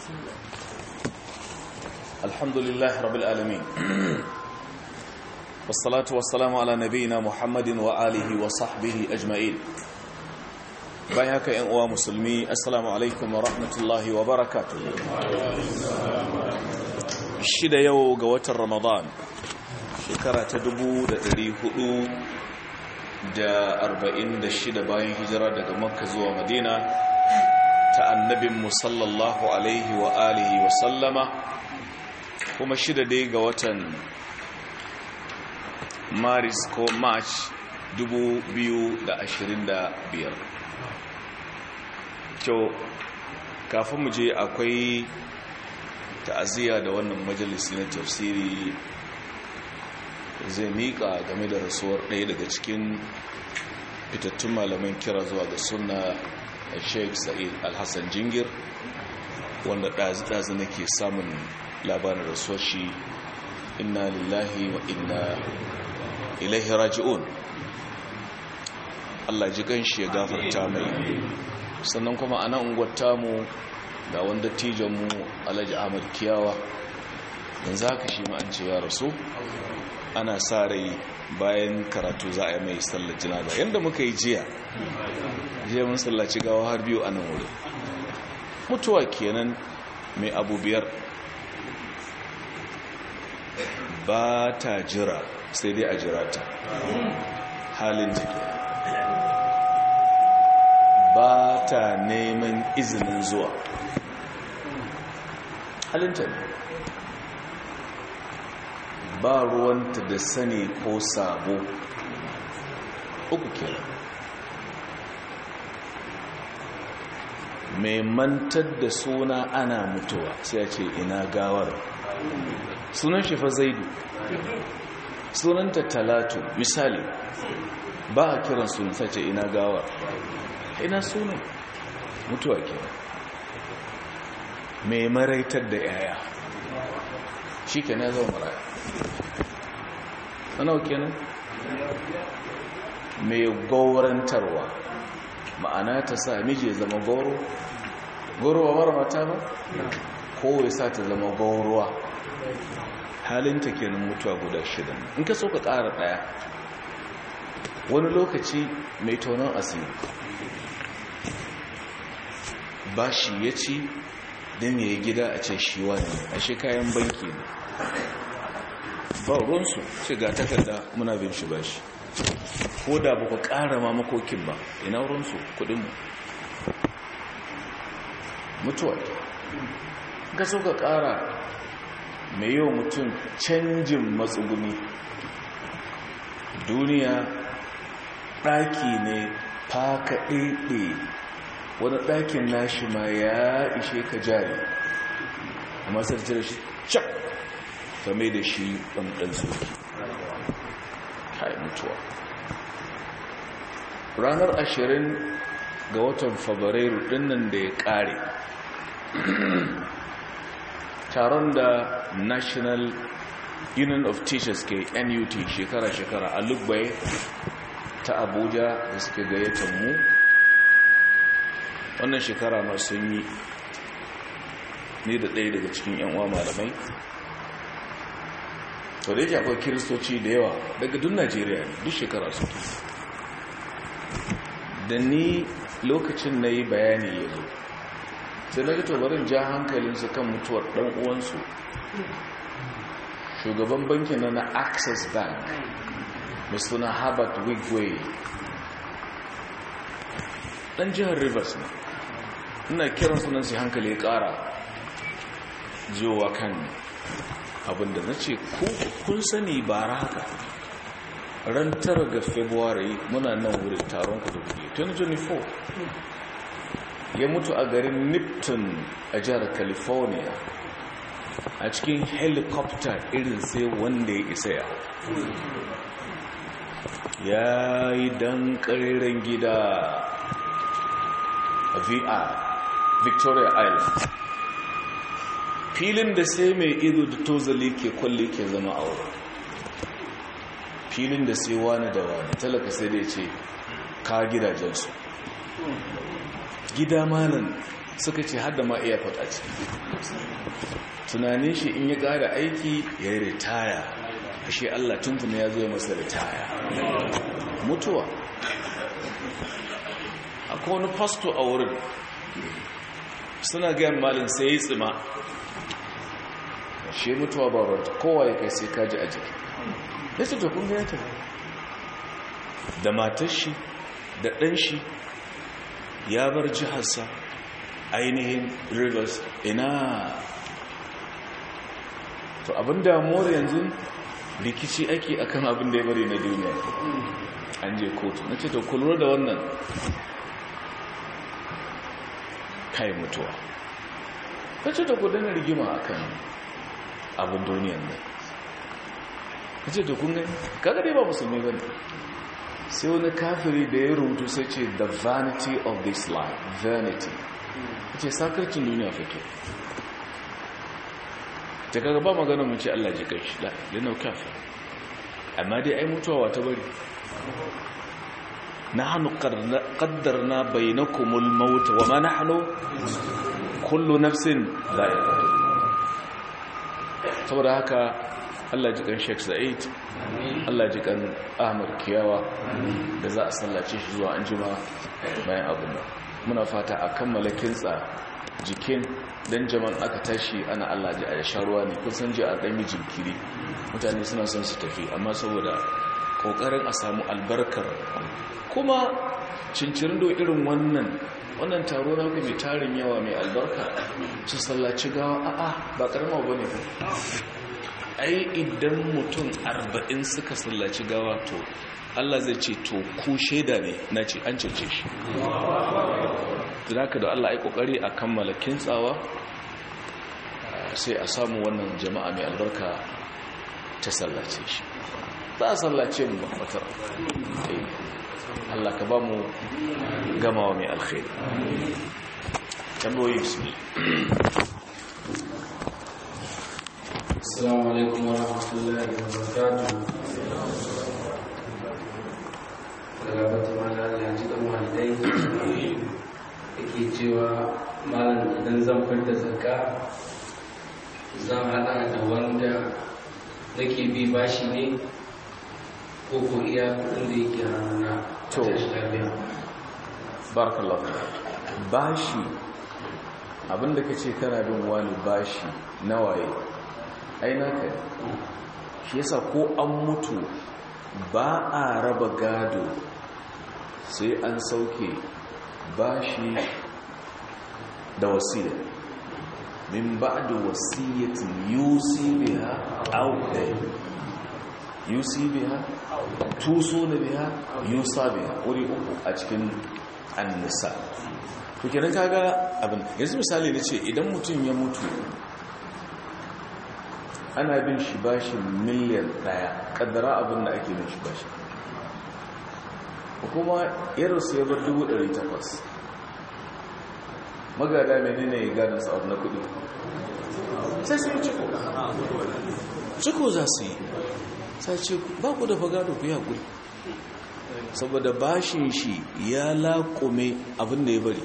الحمد لله رب العالمين والصلاة والسلام على نبينا محمد وآله وصحبه أجمعين بايهاك ينقوى مسلمي السلام عليكم ورحمة الله وبركاته الشدة يو قوة رمضان شكرة تدبو دري هدو da arba'in da shida bayan hijira daga makka zuwa madina ta annabin musallallahu alaihi wa alihi wa sallama kuma shida dai ga watan maris ko march 2025 kyau kafin mu je akwai ta'aziyya da wannan majalisi na tafsiri zai miƙa game da rasuwar ɗaya daga cikin fitattun malaman kira zuwa ga suna sheikh sa'id alhassan jingir wanda ɗazi-ɗazi nake samun labarin rasuwar shi inna lillahi wa inna ilaihi raji'un Allah ji ganshi ya gafarta mai sannan kuma a nan unguwar mu da wanda tijanmu alhaji ahmad kiyawa yanzu haka shi ma an ce ya rasu ana sa rai bayan karatu za a yi mai sallar jinaza yadda muka yi jiya jiya mun sallaci gawa har biyu a nan wuri mutuwa kenan mai abu biyar ba ta jira sai dai a jira ta halin jiki ba ta neman izinin zuwa halin ta ne ba ruwanta da sani ko sabo uku kenan mai mantar da suna ana mutuwa sai ce ina gawar sunan shi fa zaidu sunanta talatu misali ba a kiran sunan sai ce ina gawar ina sunan mutuwa kenan mai maraitar da yaya shi kenan ya zama maraya sanau kenan mai gaurantarwa ma'ana ta sa miji ya zama gauro gauro ba mara mata ba kowai sa ta zama gauruwa halinta kenan mutuwa guda shida in ka so ka ƙara ɗaya wani lokaci mai tonon asiri ba shi ya ci don ya yi gida a ce shi wani a shi kayan banki ne ba ruwansu ce ga takarda muna bin shi ba shi ko da ba ku ƙara ma makokin ba ina ruwansu kudinmu mutuwa ga so ka ƙara mai yau mutum canjin matsuguni duniya ɗaki ne faka ɗaiɗe wani ɗakin nashi ma ya ishe ka jari amma sarci da shi cak game da shi ɗanɗan soki kai mutuwa ranar ashirin ga watan fabrairu ɗinnan da ya ƙare taron da national union of teachers ke nut shekara-shekara a lugbai ta abuja da suke gayyatar mu wannan shekara masu yi ne da ɗaya daga cikin 'yan uwa malamai to da yake akwai kiristoci da yawa daga duk najeriya duk shekara su da ni lokacin na yi bayani ya zo sai na gato barin ja hankalinsu kan mutuwar ɗan uwansu shugaban bankin na na access bank mai suna harvard wigway ɗan jihar rivers ne ina kiran sunan su hankali ya ƙara jiyowa kan abinda na ce kun sani bara haka ran tara ga february muna nan wurin taron kudu 2024 ya mutu a garin nipton a jihar california a cikin helicopter irin sai wanda ya isa ya ya yi dan ƙariren gida a vr victoria island filin da sai mai ido da tozali ke kwalle ke zama aure filin da sai wani da wani talaka sai da ce ka gidajensu gida malam suka ce hada ma airport a ciki tunanin shi in ya ƙara aiki ya yi ritaya ashe Allah tuntuna ya zo masa ritaya mutuwa akwai wani fasto a wurin suna gayan malin sai ya yi tsima shi mutuwa ba ranta kowa ya kai sai kaji a jiki ya ce to kun gaya ta da matar shi da ɗan shi ya bar jiharsa ainihin rivers ina to abin damuwar yanzu rikici ake akan abin da ya bari na duniya an je kotu na ce to kulura da wannan kai mutuwa ta ce da gudanar rigima akan abin duniyan nan ta ce da kun gani kaga dai ba musulmi ba ne sai wani kafiri da ya rubutu sai ce the vanity of this life vanity ta ce sakarcin duniya fake ta kaga ba magana mun ce Allah ji kai shi lanau kafir amma dai ai mutuwa wata bari nahnu qaddarna bainakumul maut wa ma nahnu kullu nafsin dha'iqatul saboda haka Allah ji kan Sheikh Sa'id Allah ji kan Ahmad Kiyawa da za a sallace shi zuwa anjima bayan abin nan muna fata a kammala kintsa jikin dan jaman aka tashi ana Allah ji a sharuwa ne kun san ji a ɗan jinkiri mutane suna son su tafi amma saboda kokarin a samu albarkar kuma cincirin do irin wannan wannan taro na mai tarin yawa mai albarka su sallaci gawa a'a ba karama ba ne ai idan mutum arba'in suka sallaci gawa to Allah zai ce to ku shaida ne na ce an cece shi zaka da Allah ai kokari a kammala kintsawa sai a samu wannan jama'a mai albarka ta sallace shi za a sallace mu mafatar Allah ka ba mu gamawa mai alkhairi tambayoyi bismi Assalamu alaikum wa rahmatullahi wa barakatuh. Galabata mana ya ji ɗan walidai yake cewa malam idan zan fita zakka zan haɗa da wanda nake bi bashi ne ko ko iya kudin da yake hannuna To. tashi lafiya. barakallahu bashi abinda ka ce kana bin wani bashi nawaye ai naka ne shi yasa ko an mutu ba a raba gado sai an sauke bashi da wasiya min ba'da wasiyatin yusi biha aw dayn yusi biha tusuna biha yusa biha wuri uku a cikin annisa to kenan kaga abin yanzu misali nace idan mutum ya mutu ana bin shi bashi miliyan daya kaddara abin da ake bin shi bashi kuma irinsu ya bar 800 magada menene ya gadon sa'ad na kudi sai su yi ciko ciko za su yi sai ce ba ku da fagado ku yi haƙuri saboda bashin shi ya laƙume abin da ya bari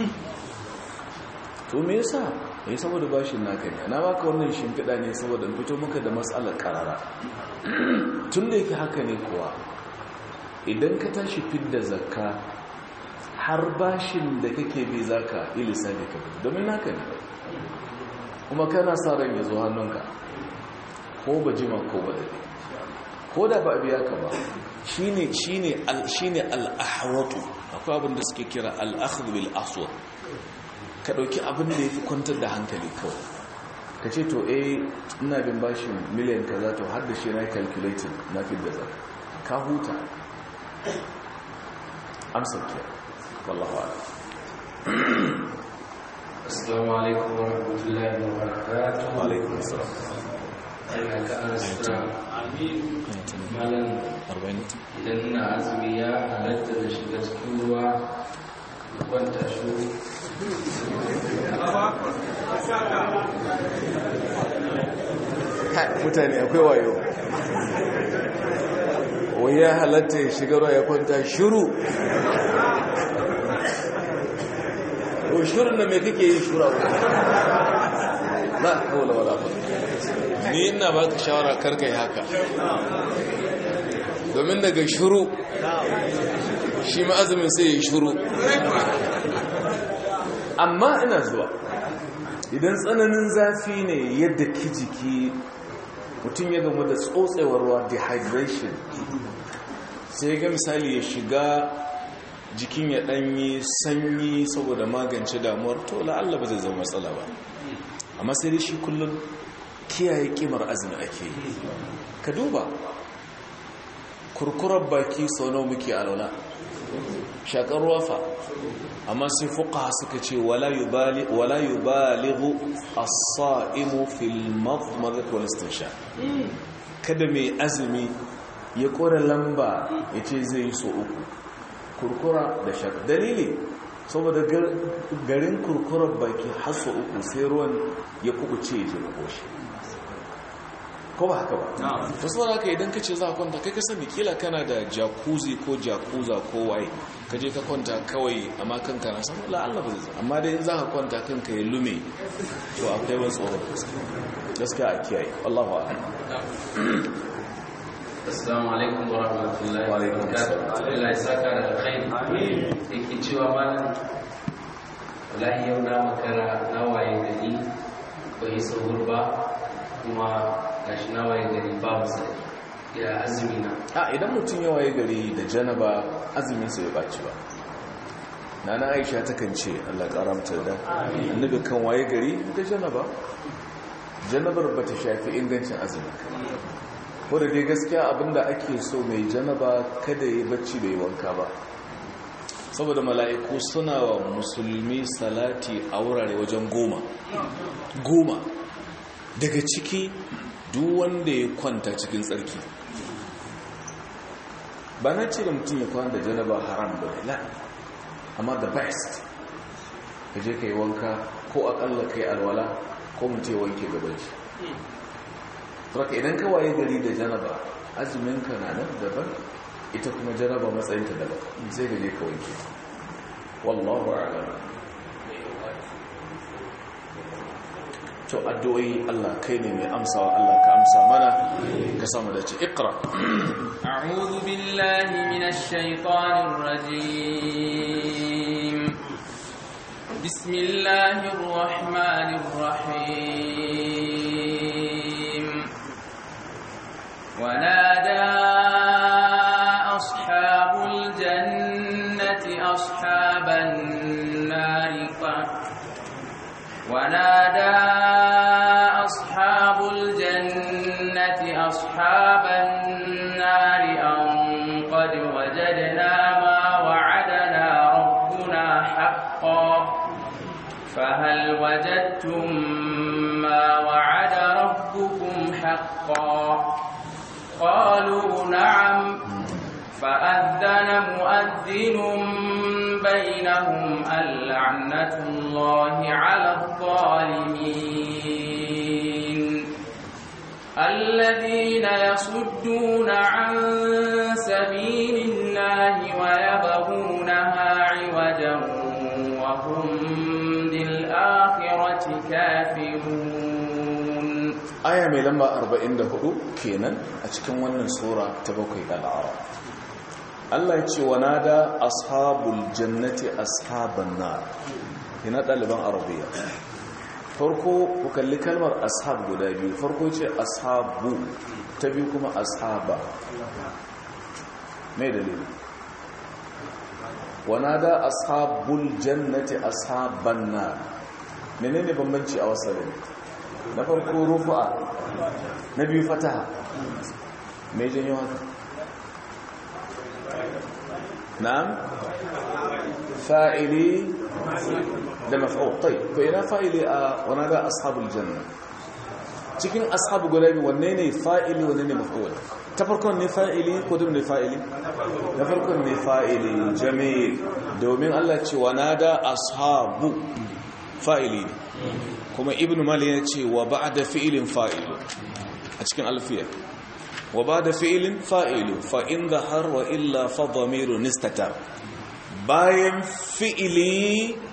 to me yasa ya saboda bashin naka ne na baka wannan shimfiɗa ne saboda fito maka da matsalar karara tun da yake haka ne kuwa idan ka tashi fidda zakka har bashin da kake bi zaka yi lissafi ka fito domin naka ne kuma kana sa ran ya zo hannunka ko ba jima ko ba dade ko da ba a biya ka ba shine shine al shine al-ahwatu akwai abin da suke kira al-akhdh bil aswad ka dauki abin da yafi kwantar da hankali kawai ka ce to eh ina bin bashin miliyan kaza to har da shi na calculating na fi da zaka ka huta amsar ke wallahu a'lam Assalamu alaikum wa rahmatullahi wa barakatuh. wa alaikum assalam Allah ka arzuta. Malam 40 idan ina azumi ya halatta da shiga cikin ruwa da kwanta shuru. mutane akwai wayo wai ya halatta ya shiga ruwa ya kwanta shiru shirin da mai kake yi shura na kawai wala ba ni ina ba ka shawara karkai haka domin daga shuru shi ma'azumin sai yi shuru amma ina zuwa idan tsananin zafi ne yadda ki jiki mutum ya gamu da tsotsewar ruwa dehydration sai ga misali ya shiga jikin ya danyi sanyi saboda magance damuwar to la'alla ba zai zama matsala ba amma sai dai shi kullum kiyaye kimar azumi ake yi ka duba kurkurar baki sau nawa muke alwala shakar ruwa amma sai fuka suka ce wala yubalighu as-sa'imu fil madmadat wal istinsha kada mai azumi ya kora lamba ya ce zai yi so uku kurkura da shakar dalili saboda garin kurkurar baki har so uku sai ruwan ya kubuce ya ji koshi ko ba haka ba ta sauran haka idan ka ce za a kwanta kai ka sani kila kana da jacuzzi ko jakuza ko waye ka je ka kwanta kawai amma kanka na san la'alla ba zai amma dai za ka kwanta kanka ya lume to akwai wani tsoron gaskiya a kiyaye Allahu a'lam Assalamu alaikum wa rahmatullahi wa barakatuh. Allah ya saka da alkhairi. Amin. Yake cewa malam wallahi yau na makara na waye gari ba yi sahur ba kuma gashi na waye gari babu sai ya azumi na a idan mutum ya waye gari da janaba azumin sa ya baci ba nana aisha ta kan ce Allah karamta da annabi kan waye gari da janaba janabar bata shafi ingancin azumi ko da dai gaskiya abinda ake so mai janaba kada yi bacci bai wanka ba saboda mala'iku suna wa musulmi salati a wurare wajen goma goma daga ciki duk wanda ya kwanta cikin tsarki ba na ce da mutum ya kwanta da janaba haram ba la amma the best ka je ka yi wanka ko akalla ka yi alwala ko mutum ya wanke gabanci saboda idan ka waye gari da janaba azuminka na nan daban ita kuma janaba matsayinta daban sai ka je ka wanke wallahu a'lam to addu'o'i Allah kai ne mai amsawa Allah ka amsa mana ka samu da ce iqra a'udhu billahi minash shaitanir rajim bismillahir rahmanir rahim ونادى أصحاب الجنة أصحاب النار ونادى أصحاب الجنة أصحاب النار أن قد وجدنا ما وعدنا ربنا حقا فهل وجدتم ما وعد ربكم حقا قالوا نعم فأذن مؤذن بينهم اللعنة الله على الظالمين الذين يصدون عن سبيل الله ويبغونها عوجا وهم بالآخرة كافرون aya mai lamba 44 kenan a cikin wannan sura ta bakwai al'ara Allah ya ce wa nada ashabul jannati ashaban nar ina ɗaliban arabiya farko ku kalli kalmar ashab guda biyu farko ce ashabu ta biyu kuma ashaba mai dalili wa nada ashabul jannati ashaban nar menene bambanci a wasalin na farko rufa na biyu fataha mai janyo haka na'am fa'ili da maf'ul tayyib to ina fa'ili a wana da ashabul janna cikin ashabu guda biyu wanne ne fa'ili wanne ne maf'ul ta farkon ne fa'ili ko dum ne fa'ili na farkon ne fa'ili jamil domin Allah ce wana da ashabu fa'ili ne kuma ibn mali ya ce wa ba da fi'ilin fa'ilu a cikin alfiya wa ba da fi'ilin fa'ilu fa'in da har wa illa fadamiru nistatar bayan fi'ili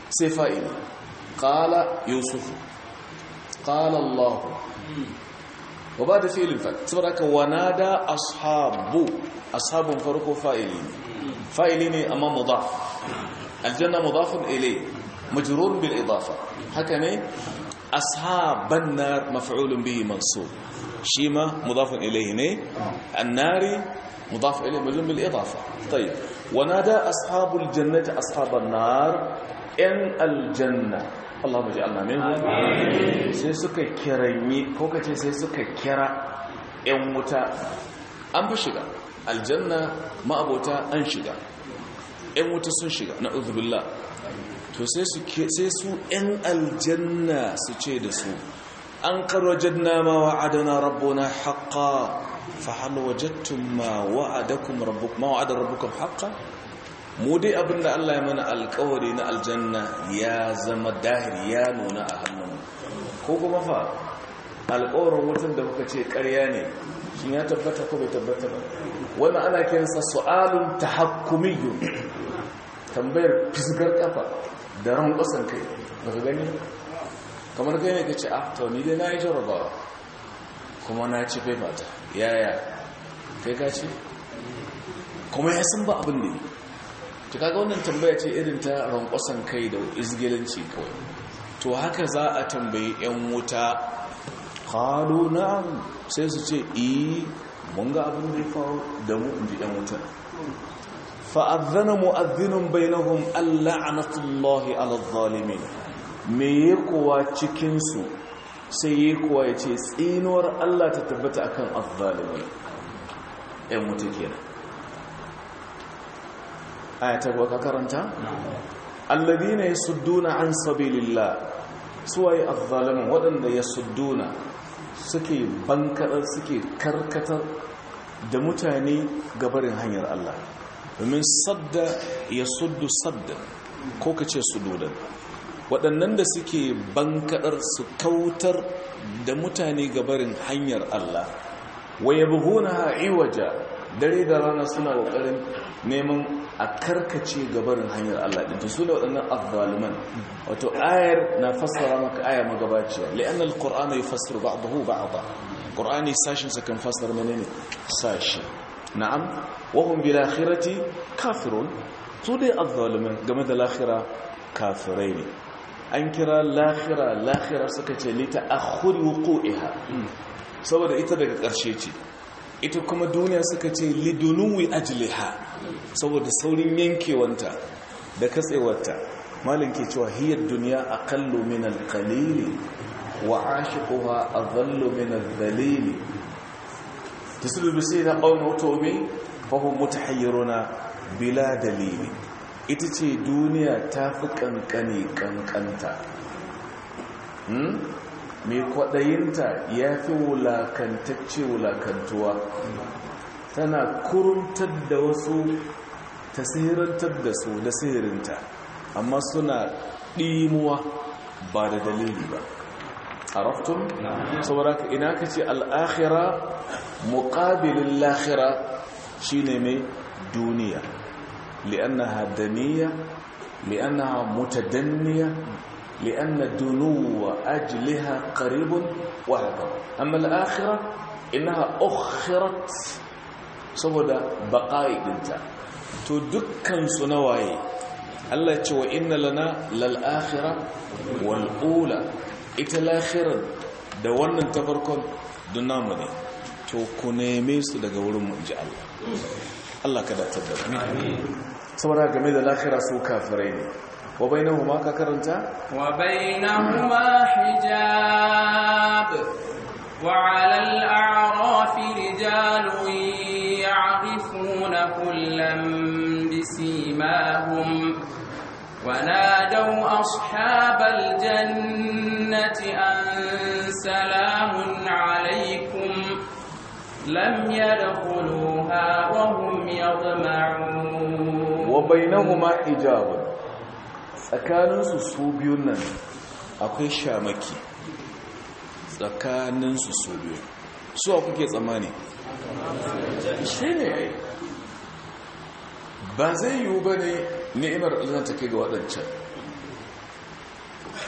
sai fa'ili qala yusuf qala allah wa ba da fi'ilin fa saboda haka wanada ashabu ashabun farko fa'ili ne fa'ili ne amma mudaf aljanna mudafun ilay majrur bil idafa haka ne ashaban nar maf'ulun bihi mansub shima mudafun ilayhi ne annari mudaf ilayhi majrur bil idafa طيب ونادى أصحاب الجنة أصحاب النار إن الجنة اللهم اجعلنا منهم sai suka kiranyi ko kace sai suka kira ƴan wuta an fi shiga aljanna ma'abota an shiga ƴan wuta sun shiga na'udhu billah to sai su sai su ƴan aljanna su ce da su an qarwajadna ma wa'adana rabbuna haqqan fahal wajadtum ma wa'adakum rabbukum ma wa'ada rabbukum haqqan mu dai abinda Allah ya mana alƙawari na aljanna ya zama dahiri ya nuna a hannunmu ko kuma fa alƙawarin wutan da kuka ce ƙarya ne shin ya tabbata ko bai tabbata ba wannan ana kiransa su'alun tahakkumiyyun tambayar fisgar kafa da ran ƙasan kai baka gani kamar kai ne ka ce ah to ni dai na yi jarabawa kuma na ci ta yaya kai ka ce kuma ya san ba abin da yi to kaga wannan tambaya ce irin ta rankwasan kai da izgilanci kawai to haka za a tambayi yan wuta qalu na'am sai su ce eh mun ga abin da ya faru da mu inji yan wuta fa'adhana mu'adhdhinun bainahum al'anatullahi 'ala adh-dhalimin me ya kuwa cikin su sai yi kuwa ya ce tsinuwar Allah ta tabbata akan azzalimai ‘yan mutu kenan aya ta kuwa karanta? allabi ne ya sudduna an sabilillah suwaye azzalimin waɗanda ya sudduna suke bankaɗar suke karkatar da mutane gabarin hanyar Allah domin sadda ya suddu sadda ko ka ce sududan waɗannan da suke bankaɗar su kautar da mutane gabarin hanyar Allah waya buhuna ha'iwaja dare da rana suna ƙoƙarin neman a karkace gabarin hanyar Allah ɗin su da waɗannan azzaliman wato ayar na fassara maka aya magabaciya li'an al-qur'ana yufassiru ba'dahu ba'da qur'ani sashin sa kan fassara menene sashi na'am wa hum bil akhirati kafirun su dai azzaliman game da lahira kafirai ne an kira lahira lahira suka ce lita akhuri wuqu'iha saboda ita daga ƙarshe ce ita kuma duniya suka ce lidunuwi ajliha saboda saurin yankewanta da katsewarta malin ke cewa hiyar duniya aqallu min al-qalil wa ashiquha adallu min al-dhalil tasulu bi sayyida qawmi tawbi fa hum mutahayyiruna bila dalili ita ce duniya ta fi kankane kankanta mai kwaɗayinta ya fi wulakantacce wulakantuwa tana kuruntar da wasu ta sihirantar da su da sihirinta amma suna ɗimuwa ba da dalili ba a raftun saboda ka ina ka ce al'akhira muƙabilin lahira shi ne mai duniya li'annaha daniya li'annaha mutadaniya لأن دنو أجلها قريب وهكذا أما الآخرة إنها أخرت saboda baƙa'i ɗinta to dukkan su nawaye Allah ce wa inna lana lal'akhira wal'ula ita lahirar da wannan ta farkon namu ne to ku neme su daga wurin mu ji Allah Allah ka datar da saboda game da lahira su kafirai ne وبينهما ككرنتا وبينهما حجاب وعلى الأعراف رجال يعرفون كلا بسيماهم ونادوا أصحاب الجنة أن سلام عليكم لم يدخلوها وهم يطمعون وبينهما حجاب tsakaninsu su biyun nan akwai shamaki tsakaninsu su biyu su a kuke tsammani shi ne ba zai yiwu ba ne ni'imar alzan ta kai ga waɗancan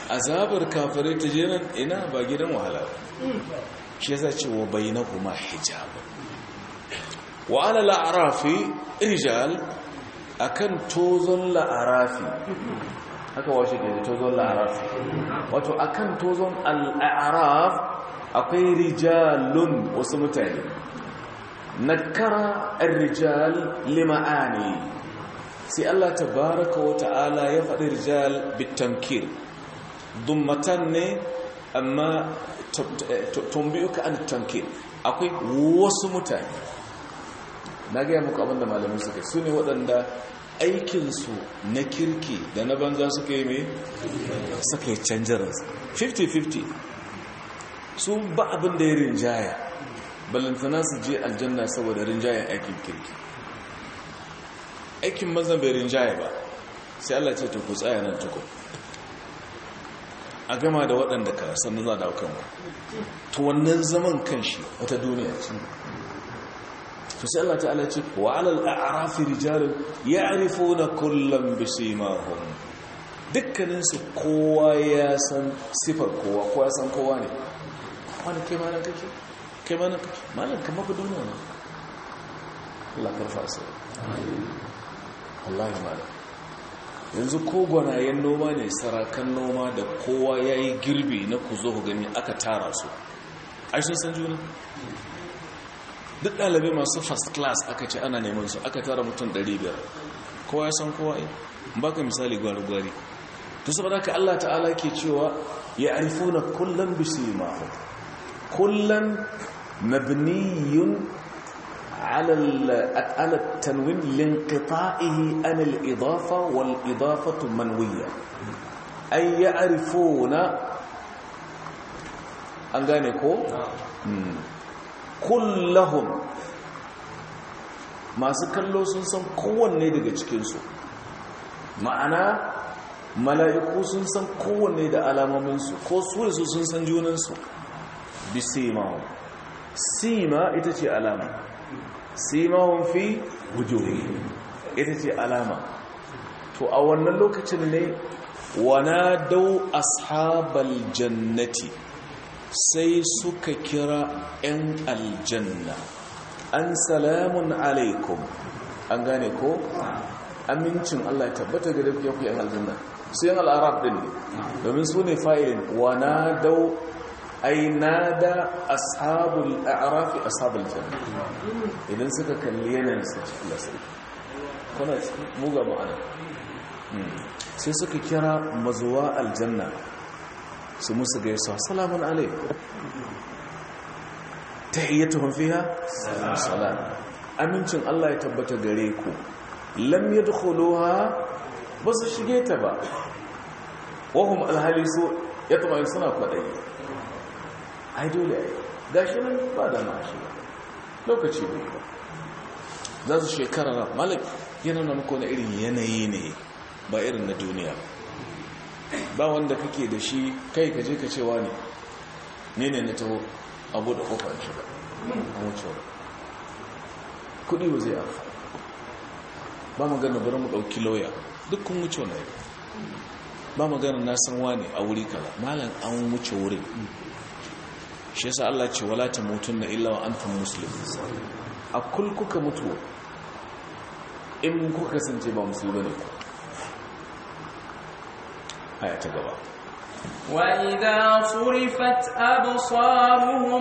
azabar kafirai ta je nan ina ba gidan wahala ba shi yasa ce wa bainahuma hijab wa ala la'arafi rijal akan tozon la'arafi haka washe ke da tozon la'arafi wato akan tozon al'araf akwai rijalun wasu mutane nakara ar-rijal lima'ani sai Allah tabaraka wa ta'ala ya faɗi rijal bitankir dummatan ne amma tumbiyuka an tankir akwai wasu mutane na gaya muku abinda malamin suka su ne waɗanda aikinsu na kirki da na banza suka yi mai suka yi canjaransu 50-50 su ba abin da ya rinjaya balantana su je aljanna saboda rinjayen aikin kirki aikin mazan bai rinjaya ba sai Allah ce ta ku tsaya nan tukun a gama da waɗanda ka sannan za a dawo kanku to wannan zaman kan shi wata duniya ce to sai Allah ta'ala ce wa alal a'rafi rijalun ya'rifuna kullam bisimahum dukkanin su kowa ya san sifar kowa kowa ya san kowa ne wani kai malan kake kai malan kake malan kamar ku duniya ne Allah karfa sai wallahi malan yanzu ko gwanayen noma ne sarakan noma da kowa ya yi girbi na ku zo ku gani aka tara su ai sun san juna duk ɗalibai masu first class aka ce ana neman su aka tara mutum 500 kowa ya san kowa ba ka misali gwari-gwari to saboda ka Allah ta'ala ke cewa ya arifu na kullum bisi mahu kullum mabniyun على على التنوين لانقطاعه عن الإضافة والإضافة منوية أي يعرفون أنغانيكو كلهم masu kallo sun san kowanne daga cikinsu ma'ana mala'iku sun san kowanne da alamominsu ko su da su sun san junansu bisima sima ita ce alama simahun fi wujuhi ita ce alama to a wannan lokacin ne wana dau ashabal jannati sai suka kira 'yan aljanna an salamun alaikum an gane ko amincin Allah ya tabbata ga dafiya ku 'yan aljanna su 'yan al'arab din ne domin su ne fa'ilin wana dau ai nada ashabul a'rafi ashabul janna idan suka kalli yanayin su cikin lasari kuna muga ma'ana sai suka kira mazuwa aljanna su musu gaisa salamun alaikum tahiyyatuhum fiha salam amincin Allah ya tabbata gare ku lam yadkhuluha basu shige ta ba wahum alhalisu yatma'in suna kwadayi ai dole ai gashi nan ba da mashi lokaci ne ba za su shekara na malik yana na muku na irin yanayi ne ba irin na duniya ba wanda kake da shi kai kaje ka cewa ne ne ne na taho abu da kofar shiga a wucewa kudi ba zai amfa ba magana bari mu ɗauki lauya duk kun wuce na ba magana na san wane a wuri kala malam an wuce wurin shi yasa Allah ce wala tamutunna illa wa antum muslimun a kul kuka mutu in kuka kasance ba musulmi ne ku aya ta gaba وإذا صرفت أبصارهم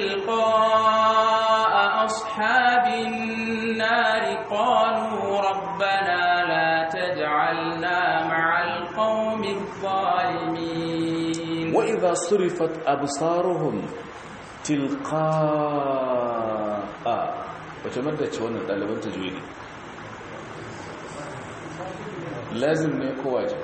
تلقاء أصحاب النار قالوا ربنا لا تجعلنا مع القوم الظالمين وإذا صرفت أبصارهم تلقاء وتمدد شوانا ɗaliban tajwidi lazim ne ko wajib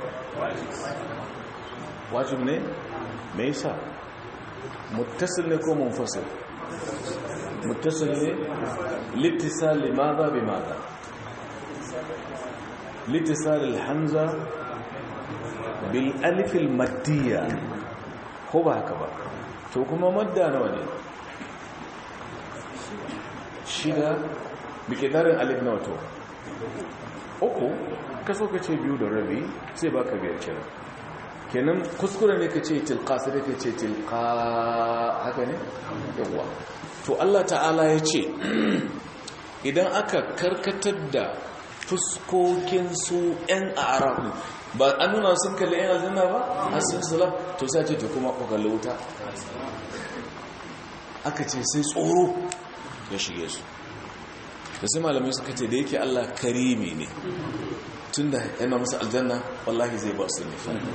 wajib ne me yasa muttasil ne ko munfasil muttasil ne littisal limadha bimadha littisal alhamza bil alif al maddiya ko ba haka ba to kuma madda nawa ne shida bikidarin alif nawa to uku kaso ka ce biyu da rabi sai baka biyar kenan kenan kuskure ne ka ce tilka sai da ka ce tilka haka ne yawa to Allah ta'ala ya ce idan aka karkatar da fuskokin su 'yan arabu ba an nuna sun kalli 'yan aljanna ba a sun salam to sai ce to kuma ku kalli wuta aka ce sai tsoro ya shige su da sai malamai suka ce da yake Allah karimi ne tun da yana musu aljanna wallahi zai ba su ne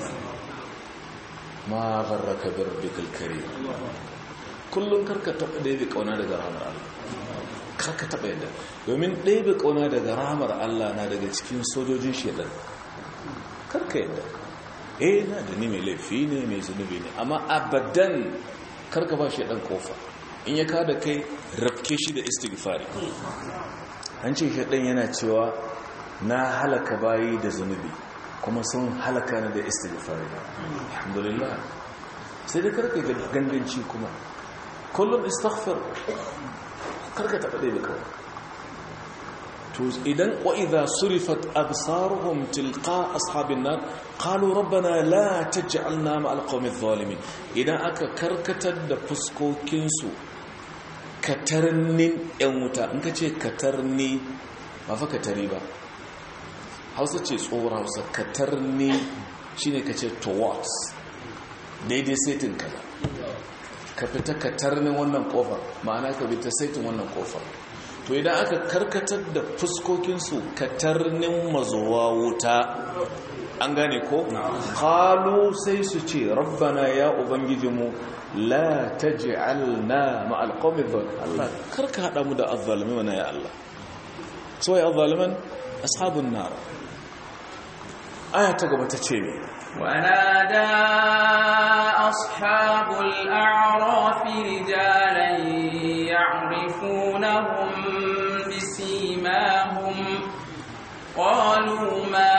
ma gharraka bi rabbikal karim kullum karka taɓa ɗaya ƙauna daga rahamar Allah karka taɓa yadda domin ɗaya ƙauna daga rahamar Allah na daga cikin sojojin shaidan karka yadda eh na da ni mai laifi ne mai zunubi ne amma abadan karka ba shaidan kofa in ya kada kai rafke shi da istighfari an ce shaidan yana cewa na halaka bayi da zunubi kuma sun halaka ni da istighfari alhamdulillah sai da karka ganganci kuma kullum istaghfir karka taɓa ɗaya da kawai to idan wa'iza surifat absaruhum tilqa ashabin nar qalu rabbana la taj'alna ma'al qawmi adh-dhalimin idan aka karkatar da fuskokin su katarnin yan wuta in kace katarni ba fa katari ba Hausa ce tsohon Hausa katarni shine kace towards daidai setin kaza ka fita ka tarnin wannan kofar ma'ana ka bi ta saitin wannan kofar to idan aka karkatar da fuskokinsu ka tarnin mazuwa wuta an gane ko kalu sai su ce rabbana ya ubangijinmu la taj'alna ma'al qawmi dhal Allah karka hada mu da azzalimin wana ya Allah so ya azzaliman ashabun nar aya ta gaba ta ce ne ونادى أصحاب الأعراف رجالا يعرفونهم بسيماهم قالوا ما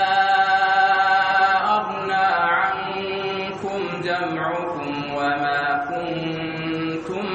أغنى عنكم جمعكم وما كنتم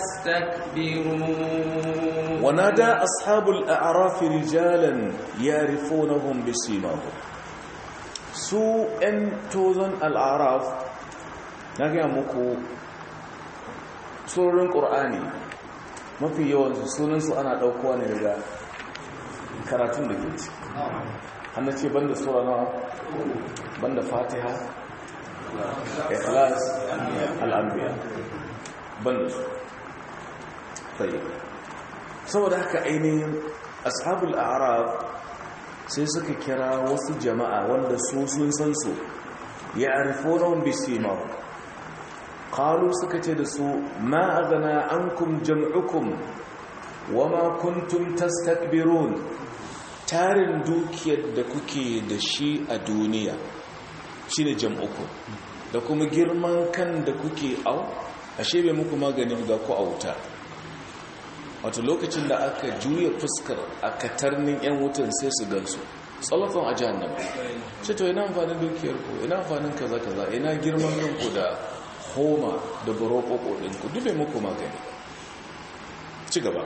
تستكبرون ونادى أصحاب الأعراف رجالا يعرفونهم بسيماهم su 'yan tozon al'araf na gaya muku surorin ƙur'ani mafi yawansu sunansu ana ɗaukowa ne daga karatun da ke ci hannu ce banda sura na banda fatiha ikhlas al'ambiya banda su tsaye saboda haka ainihin ashabul araf sai suka kira wasu jama'a wanda su sun san su ya arifonon bisimar kalu suka ce da su ma a gana an kum jam'ukum wa ma kuntum tastakbirun tarin dukiyar da kuke da shi a duniya shi ne jam'ukum da kuma girman kan da kuke au ashe bai muku maganin ga ku a wuta wato lokacin da aka juya fuskar a katarnin 'yan wutan sai su gansu tsallafin a jihannama ce to ina amfanin dukiyar ku ina amfanin kaza kaza ina girman kanku da homa da burokoko ɗinku dube muku magani ci gaba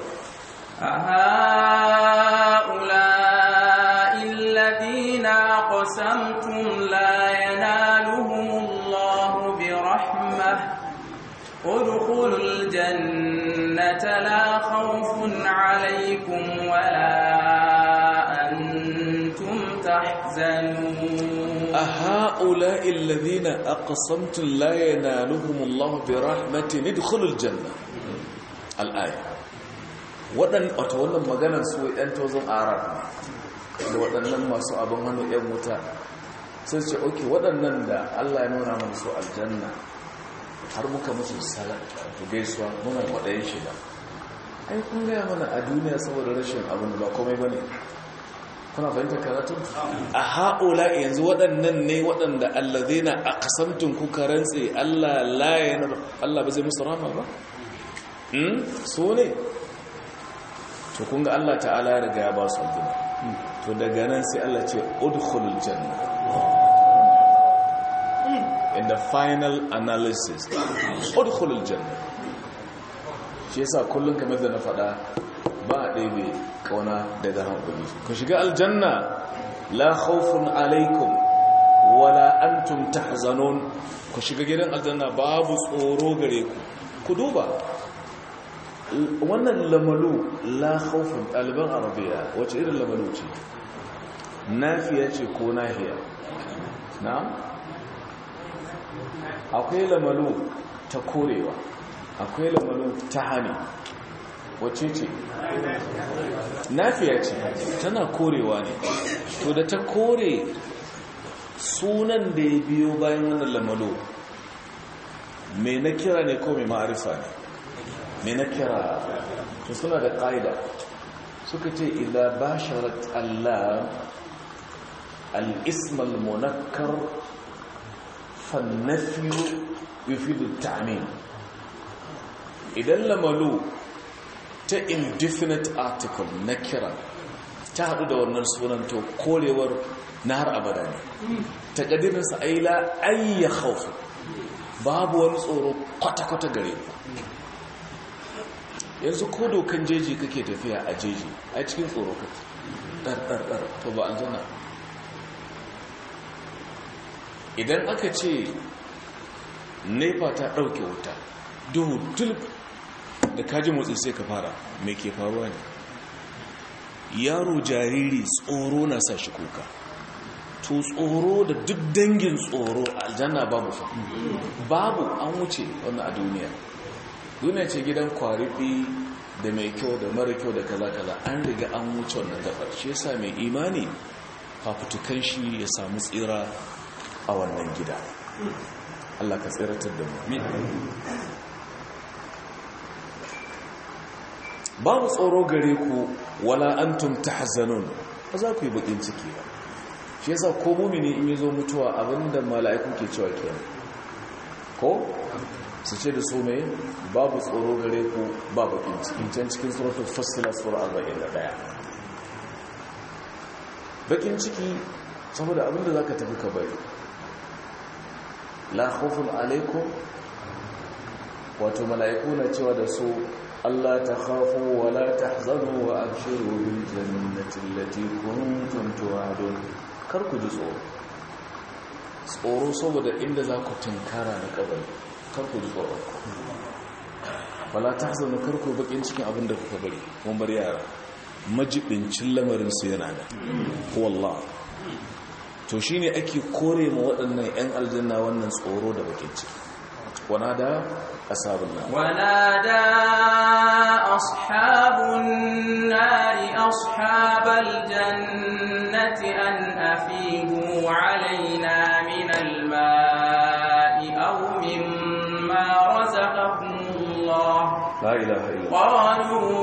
أهؤلاء الذين أقسمتم لا ينالهم الله برحمة ادخلوا الجنة لا خوف عليكم ولا أنتم تحزنون أهؤلاء الذين أقسمتم لا ينالهم الله برحمة ادخلوا الجنة الآية waɗan wata wannan maganar su ɗan tozon arab da waɗannan masu abin hannu ‘yan wuta sai ce oke waɗannan da allah ya nuna mana su aljanna har muka musu salat da gaisuwa muna kwaɗayin shi ba ai kun gaya mana a duniya saboda rashin abin ba komai ba ne kuna fahimta karatu a haƙola yanzu waɗannan ne waɗanda allazai na a kasamtun kuka rantse allah layanar allah ba zai musu rama ba so ne to kun ga allah ta'ala ya riga ya ba su aljanna to daga nan sai allah ce udkhulul janna in the final analysis udkhulul janna shi yasa kullun kamar da na faɗa ba a ɗebe kauna daga hankali ku shiga aljanna la khawfun alaikum wala antum tahzanun ku shiga gidan aljanna babu tsoro gare ku ku duba wannan lamalu la khawfun ɗaliban arabiya wace irin lamalu ce nafiya ce ko nahiya na akwai lamalu ta korewa akwai lamalu ta hani wace ce nafiya ce tana korewa ne to da ta kore sunan da ya biyo bayan wannan lamalo mai na kira ne ko mai ma'arifa ne mai na kira to suna da ƙa'ida suka ce idan ba sharat Allah al'ismal munakkar fannafiyo yufidu ta'amin idan lamalo ta indefinite article na kira ta haɗu da wannan sunan to korewar na har abada ne ta ƙadirinsa aila ayya haufu babu wani tsoro kwata-kwata gare ku yanzu ko dokan jeji kake tafiya a jeji a cikin tsoro kake ɗarɗarɗar to ba an zana idan aka ce nefa ta ɗauke wuta duhu tulp da kaji motsi sai ka fara mai ke faruwa ne yaro jariri tsoro na sa shi kuka to tsoro da duk dangin tsoro a aljanna babu fa babu an wuce wannan a duniya duniya ce gidan kwarifi da mai kyau da mara kyau da kaza kaza an riga an wuce wannan gabar shi yasa mai imani fafutukan shi ya samu tsira a wannan gida Allah ka tsiratar da mu babu tsoro gare ku wala antum tahzanun ba za ku yi bakin ciki ba shi yasa ko mumini in yazo mutuwa abinda mala'iku ke cewa kenan ko su ce da su mai babu tsoro gare ku ba bakin ciki can cikin suratul fassila sura 41 bakin ciki saboda abinda zaka tafi ka bari la khawfun alaikum wato mala'iku na cewa da su Allah ta khafu wa la tahzanu wa abshiru bil jannati allati kuntum tu'adun kar ku ji tsoro tsoro saboda inda za ku tunkara na kabari kar ku ji tsoro wala tahzanu kar ku bakin cikin abin da kuka bari mun bar yara majibincin lamarin su yana da wallah to shine ake kore ma waɗannan 'yan aljanna wannan tsoro da bakin ciki ونادى أصحاب النار ونادى أصحاب النار أصحاب الجنة أن أفيدوا علينا من الماء أو مما رزقكم الله لا إله إلا الله قالوا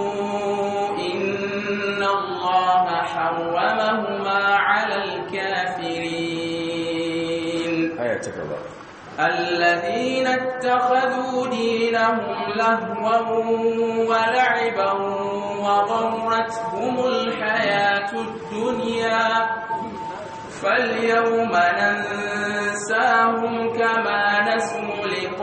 إن الله حرمهما على الكافرين آية تكبر الذين اتخذوا دينهم لهوا ولعبا وغرتهم الحياة الدنيا فاليوم ننساهم كما نسوا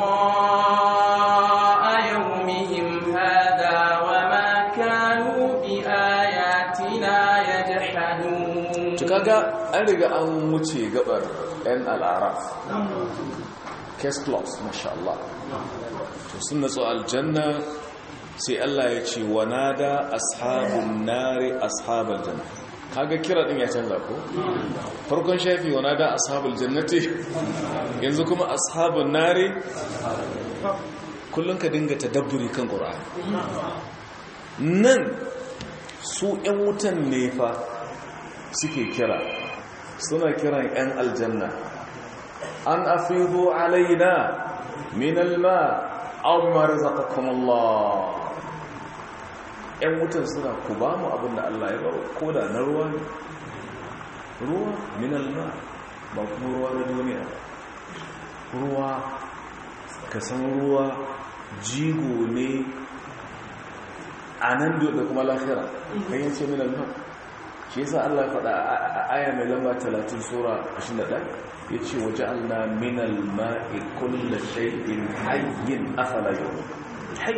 لقاء يومهم هذا وما كانوا بآياتنا يجحدون kaga an riga an wuce gabar 'yan al'araf case closed masha Allah to sun natsu aljanna sai Allah ya ce wa nada ashabun nari ashabal janna kaga kira din ya canza ko farkon shafi wa nada ashabul jannati yanzu kuma ashabun nari kullun ka dinga tadabburi kan qur'ani nan su 'yan wutan ne fa suke kira suna kiran 'yan aljanna an afidu alaina min alma aw ma razaqakum Allah ‘yan wutan suna ku ba mu abin da Allah ya baro ko da na ruwa ne ruwa min alma ba kuma ruwa na duniya ruwa ka san ruwa jigo ne a nan da kuma lafira kan yace min alma shi yasa Allah ya faɗa a aya mai lamba 30 sura 21 yace waja'alna minal ma'i kulli shay'in hayyin afala yu'min hayy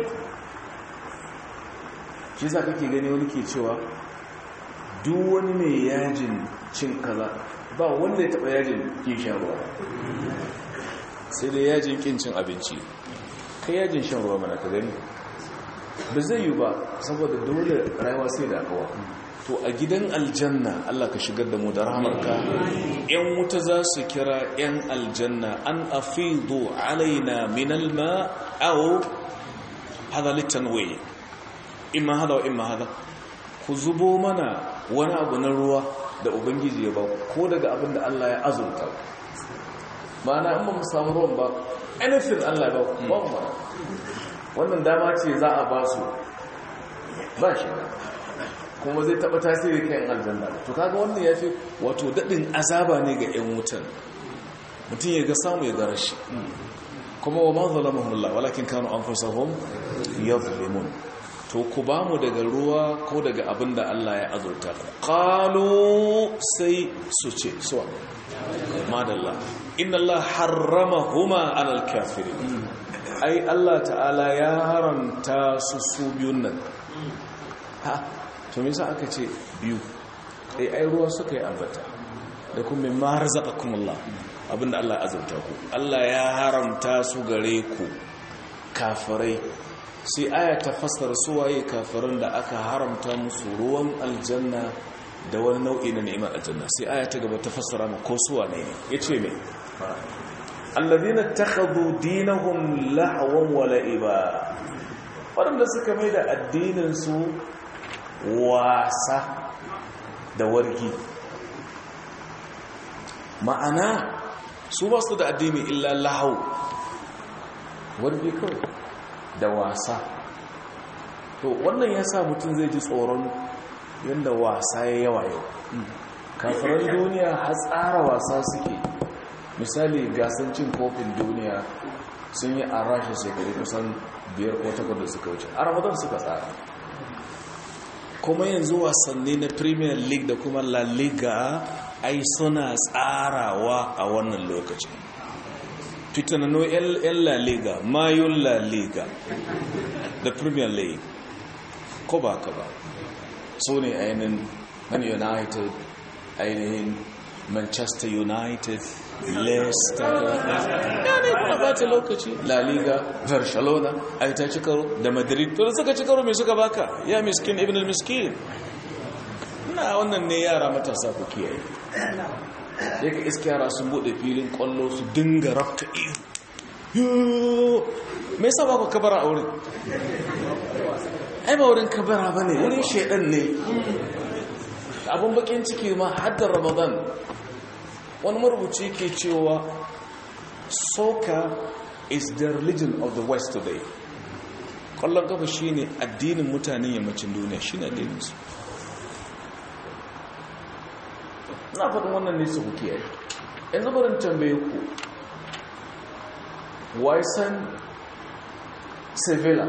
shi yasa kake gani wani ke cewa duk wani mai yajin cin kaza ba wanda ya taɓa yajin kin shan ruwa sai dai yajin kin cin abinci kai yajin shan ruwa mana ka gani ba zai yi ba saboda dole rayuwa sai da akawa to a gidan aljanna Allah ka shigar da mu da rahamarka yan wuta za su kira yan aljanna an afidu alaina min alma aw hada litanwi imma hada wa imma hada ku zubo mana wani abu na ruwa da ubangiji ya ba ko daga abin da Allah ya azurta ma'ana in ba mu samu ruwan ba anything Allah ya ba ba mu ba wannan dama ce za a ba su ba shi kuma zai taba tasiri kan aljanna to kaga wannan yafi wato dadin azaba ne ga yan wutan mutum ya ga samu ya gara shi kuma wa ma zalamahum Allah walakin kanu anfusahum yadhlimun to ku ba mu daga ruwa ko daga abin da Allah ya azurta qalu sai su ce so madalla inna Allah harramahuma alal kafirin ai Allah ta'ala ya haramta su su biyun nan ha to me yasa aka ce biyu ai ai ruwa suka yi ambata da kuma ma razaqakumullah abinda Allah ya azurta ku Allah ya haramta su gare ku kafirai sai aya ta fassara suwaye kafirin da aka haramta musu ruwan aljanna da wani nau'i na ni'imar aljanna sai aya ta gaba ta fassara mu ko suwa ne yace me alladhina takhadhu dinahum lahwan wa la'iba wanda suka mai da addinin su wasa da wargi ma'ana su ba su da addini illa lahau wargi kawai da wasa to wannan ya sa mutum zai ji tsoron yadda wasa ya yawa yau kafiran duniya har tsara wasa suke misali gasan cin kofin duniya sun yi a rasha shekaru kusan biyar ko takwas da suka wuce a ramadan suka tsara kuma yanzu wasanni na premier league da kuma la liga ai suna tsarawa a wannan lokacin fitanano 'yan la liga mayun la liga da premier league ko ba ka ba so ne ainihin man united ainihin manchester united leicester ya ne kuna bata lokaci la liga barcelona ai ta ci karo da madrid to da suka ci karo mai suka baka ya miskin ibn al-miskin na wannan ne yara matasa ku kiyaye sai ka iska yara sun bude filin kwallo su dinga rafta iyo me yasa ba ku kabara a wurin ai ba wurin kabara ba ne wurin shaidan ne abin bakin ciki ma haddar ramadan wani marubuci ke cewa soccer is the religion of the west today kwallon kafa shine addinin mutanen yammacin duniya shine addininsu na faɗin wannan nisa ku kiyaye yanzu barin tambaye ku waisan sevilla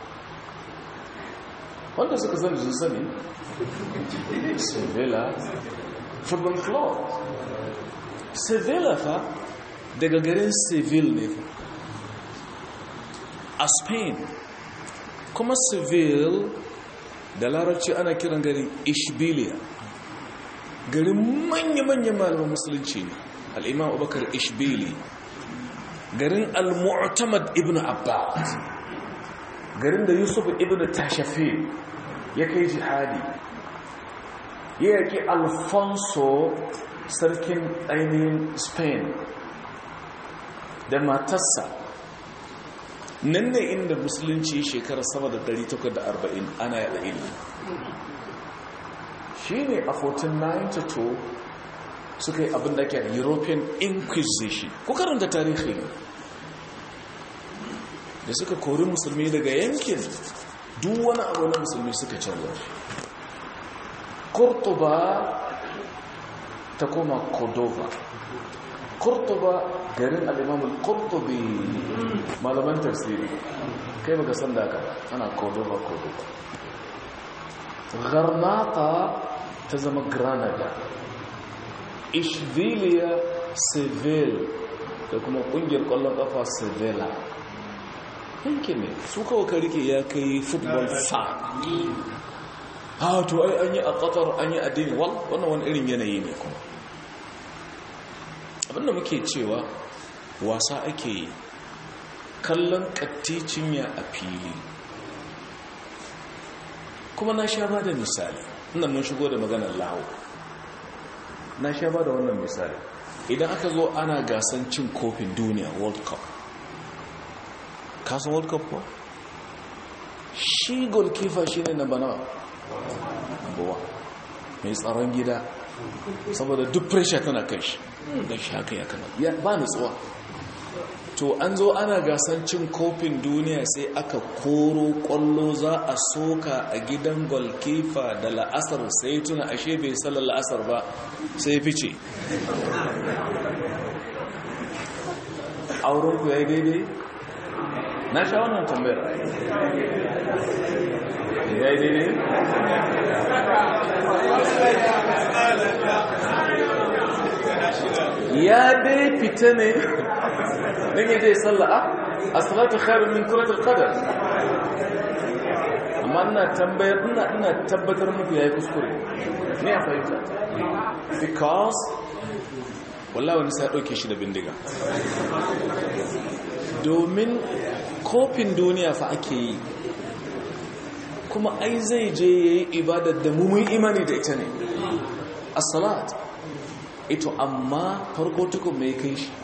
wanda suka sani sun sani sevilla football club sevilla fa daga garin seville ne fa a spain kuma seville da larabci ana kiran garin ishbiliya garin manya-manyan malaman musulunci ne al'imam abubakar ishbili garin al-mu'tamad ibn abbas garin da yusuf ibn tashafi ya kai jihadi ya yaki alfonso sarkin ainihin spain da matarsa nan ne inda musulunci shekara sama da 840 ana yada ilmi shi ne a 1492 suka yi abin da ke european inquisition ku karanta tarihi ne da suka kori musulmi daga yankin duk wani abu na musulmi suka canza shi kurtuba ta koma cordova kurtuba garin al'imamul kurtubi malaman tafsiri kai baka san da ana cordova cordova garnata ta zama granada ishbiliya seville da kuma kungiyar kwallon kafa sevilla yankin ne su kawo ka rike ya kai football fan ha to ai an yi a qatar an yi addini wal wannan wani irin yanayi ne kuma abinda muke cewa wasa ake yi kallon katticin ya a fili kuma na sha ba da misali inda mun shigo da maganar lawo na sha ba da wannan misali idan aka zo ana gasan cin kofin duniya world cup kasan world cup ko shi goalkeeper shi ne na banawa buwa mai tsaron gida saboda duk pressure tana kai shi da shi haka ya kama ya ba nutsuwa to an zo ana gasan cin kofin duniya sai aka koro kwallo za a soka a gidan goalkeeper da la'asar sai tuna ashe bai salar la'asar ba sai fice aurenku ya yi daidai na sha wannan tambayar ya yi daidai ya dai fita ne don yi dai salla'a a salatu khairun min kuratul qadar amma ina tambayar ina ina tabbatar muku yayi kuskure ne a fahimta because wallahi wani sai dauke shi da bindiga domin kofin duniya fa ake yi kuma ai zai je yayi ibadar da mu mun imani da ita ne as-salat ito amma farko tukun mai kai shi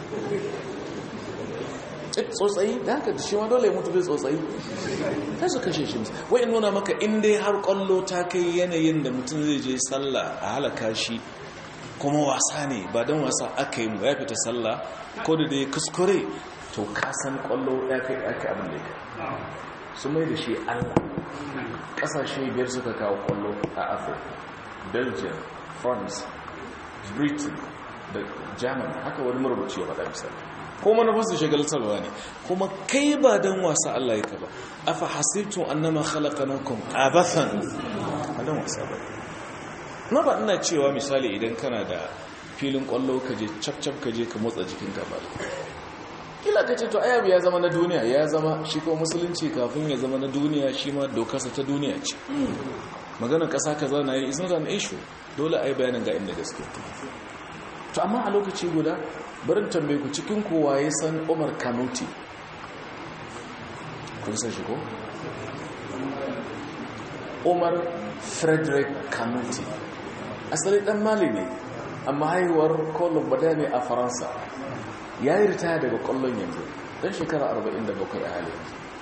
tsotsayi da haka shi ma dole ya mutu bai tsotsayi ta su kashe shi wai nuna maka inda har kwallo ta kai yanayin da mutum zai je sallah a halaka shi kuma wasa ne ba don wasa aka yi mu ya fita sallah ko da dai kuskure to kasan kwallo ya kai ake abin da ya su mai da shi allah ƙasashe biyar suka kawo kwallo a afirka belgium france britain da germany haka wani marubuci ya faɗa misali ko manufarsu shagaltarwa ne kuma kai ba don wasa Allah ya ba afa hasibtun annama khalaqnakum abathan a don wasa ba na ba ina cewa misali idan kana da filin kwallo ka je cap ka je ka motsa jikin ka ba kila ka ce to ayabu ya zama na duniya ya zama shi ko musulunci kafin ya zama na duniya shi ma dokarsa ta duniya ce maganar kasa kaza na yi is not an issue dole a yi bayanin ga inda gaske to amma a lokaci guda barin tambaye ku cikin kowa ya san umar kanuti kun san shi ko? umar frederick kanuti asali dan mali ne amma haihuwar kolon bada ne a faransa ya yi ritaya daga kwallon yanzu don shekara 47 a halin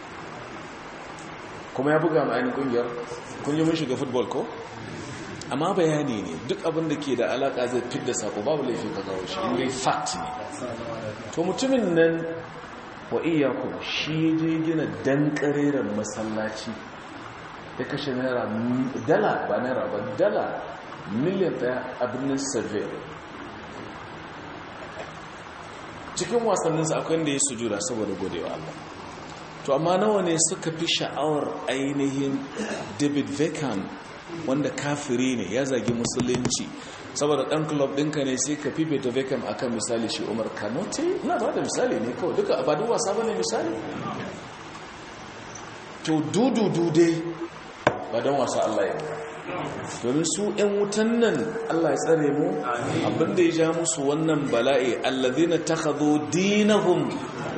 kuma ya buga ma'ainin kungiyar kun yi mun shiga football ko? amma bayani ne duk abin da ke da alaka zai fidda sako babu laifin ka kawo shi inda fact ne to mutumin nan wa iyaku shi je gina dan kareren masallaci ya kashe naira dala ba naira ba dala miliyan daya a birnin seville cikin wasanninsa akwai da ya sujuda saboda godewa Allah to amma nawa ne suka fi sha'awar ainihin david beckham wanda kafiri ne ya zagi musulunci saboda dan club ɗinka ne sai ka fifita Beckham akan misali shi Umar Kanote ina ba da misali ne kawai duka ba duk wasa bane misali to dududu dai ba dan wasa Allah ya domin su ƴan wutan nan Allah ya tsare mu abinda ya ja musu wannan bala'i allazina takhadhu dinahum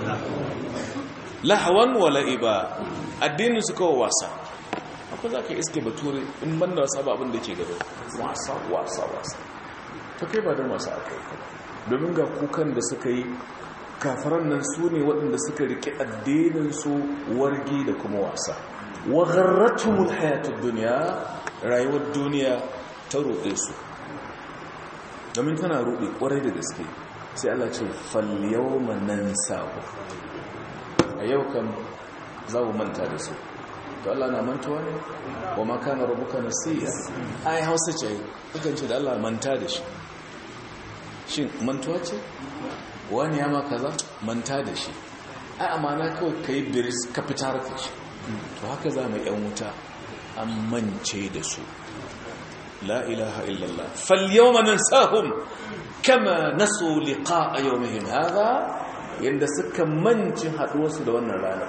lahwan wa la'iba addinin su kawai wasa ko za ka iske bature in ban da wasa ba abin da ke gaba wasa wasa wasa ta kai ba don wasa aka yi domin ga kukan da suka yi kafaran nan su ne waɗanda suka riƙe addininsu wargi da kuma wasa wa gharratumul hayatud duniya rayuwar duniya ta ruɗe su domin tana ruɗe ƙwarai da gaske sai Allah ce fal yawma nansahu a yau kan za mu manta da su to Allah na mantuwa ne wa ma kana rabbuka nasiya ai hausa ce kukan ce da Allah manta da shi shin mantuwa ce wani ya ma kaza manta da shi ai amana kawai kai biris ka fitar da shi to haka za mu yan wuta an mance da su la ilaha illallah fal yawma nansahum kama nasu liqa'a yawmihim hadha yanda suka manci haduwarsu da wannan ranar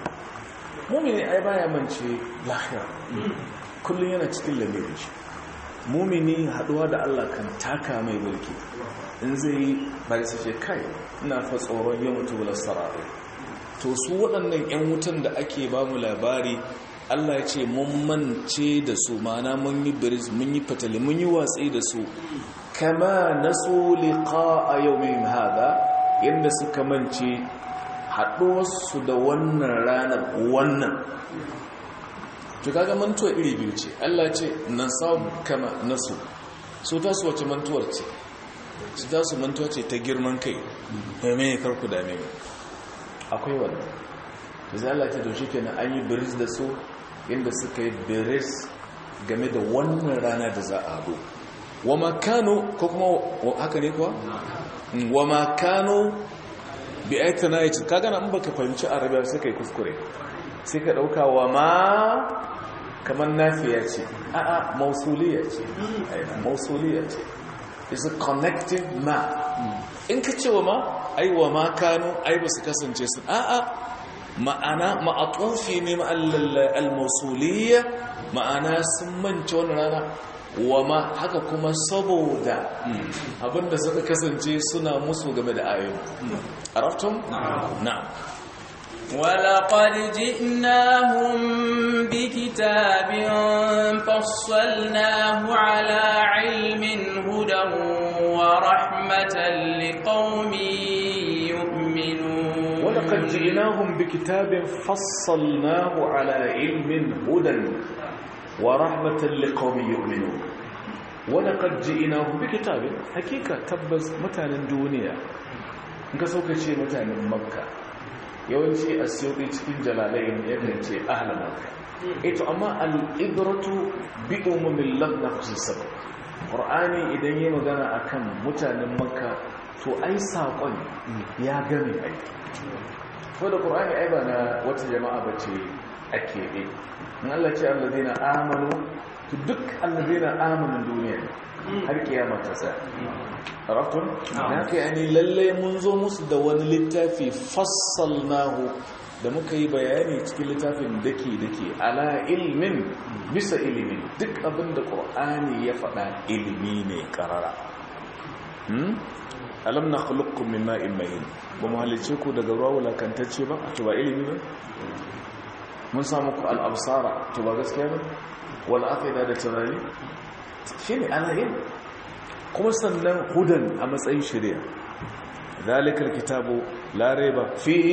mumini ai baya mance lahira kullum yana cikin lamirin shi mumini haduwa da Allah kan taka mai mulki in zai bari su ce kai ina fa tsoron ya mutu wala sarari to su waɗannan 'yan wutan da ake ba mu labari Allah ya ce mun mance da su mana mun yi biris mun yi fatali mun yi watsi da su kama nasu liqa a yawmin hada yadda suka mance haɗuwarsu da wannan ranar wannan to kaga mantuwa iri biyu ce Allah ce nan samu kama nasu so ta su wace mantuwar ce su ta su mantuwa ce ta girman kai mai mai karku da mai akwai wannan da zai Allah ce to shi kenan an yi biris da su inda suka yi biris game da wannan rana da za a haɗu wa makano ko kuma haka ne kuwa wa makano bi aikata ya ce kaga na baka fahimci arabiya sai kai kuskure sai ka dauka wa ma kamar nafiya ce a'a mausuliya ce mausuliya ce is a connecting ma in ka ce wa ma ai wa ma kano ai ba su kasance sun a'a ma'ana ma'atufi ne al-mausuliya ma'ana sun mance wani rana wa ma haka kuma saboda abinda suka kasance suna musu game da ayoyi araftum na'am ولقد جئناهم بكتاب فصلناه على علم هدى ورحمة لقوم يؤمنون ولقد جئناهم بكتاب فصلناه على علم هدى ورحمة لقوم يؤمنون ولقد جئناهم بكتاب حقيقة تبز متانا دونيا نka sauka ce mutanen makka yawanci a siyoɗi cikin jalalayin yakan ce ahla makka ito amma al'ibratu bi umumin lafna sabab ƙur'ani idan yi magana akan mutanen makka to ai saƙon ya game ai ko da ƙur'ani ai ba na wata jama'a ba ce a keɓe in Allah ce allazina amanu to duk allazina amanin duniya har kiyama ta sa arabtun na kai ani lalle mun zo musu da wani littafi fassalnahu da muka yi bayani cikin littafin dake dake ala ilmin bisa ilimi duk abin da qur'ani ya faɗa ilimi ne karara hmm alam nakhluqukum min ma'in mahin ba mu halice ku daga ruwa wulakantacce ba to ba ilimi ba mun samu ku al'absara to ba gaskiya ba wal aqida da tunani shine alahin kuma sannan hudan a matsayin shari'a zalikal kitabu la raiba fihi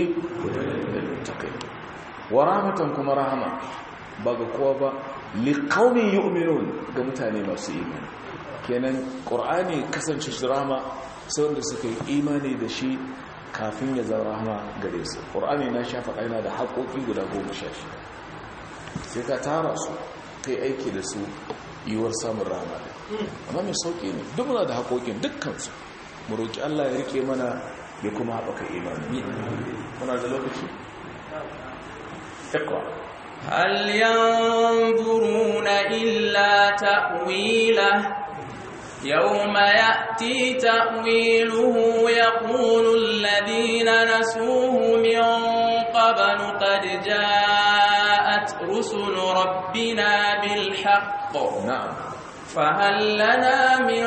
wa rahmatan kuma rahama ba ga kowa ba liqaumin yu'minun ga mutane masu imani kenan qur'ani kasance shi rahama sai wanda suka yi imani da shi kafin ya zama rahama gare su qur'ani na shafa aina da haƙoƙi guda goma sha shida sai ka tara su kai aiki da su yiwuwar samun rahama da amma mai sauƙi ne duk muna da haƙoƙin dukkansu mu roƙi Allah ya rike mana ya kuma haɓaka imani muna da lokaci iqra هل ينظرون إلا تأويله يوم يأتي تأويله يقول الذين نسوه من قبل قد جاءت رسل ربنا بالحق na'am فهل لنا من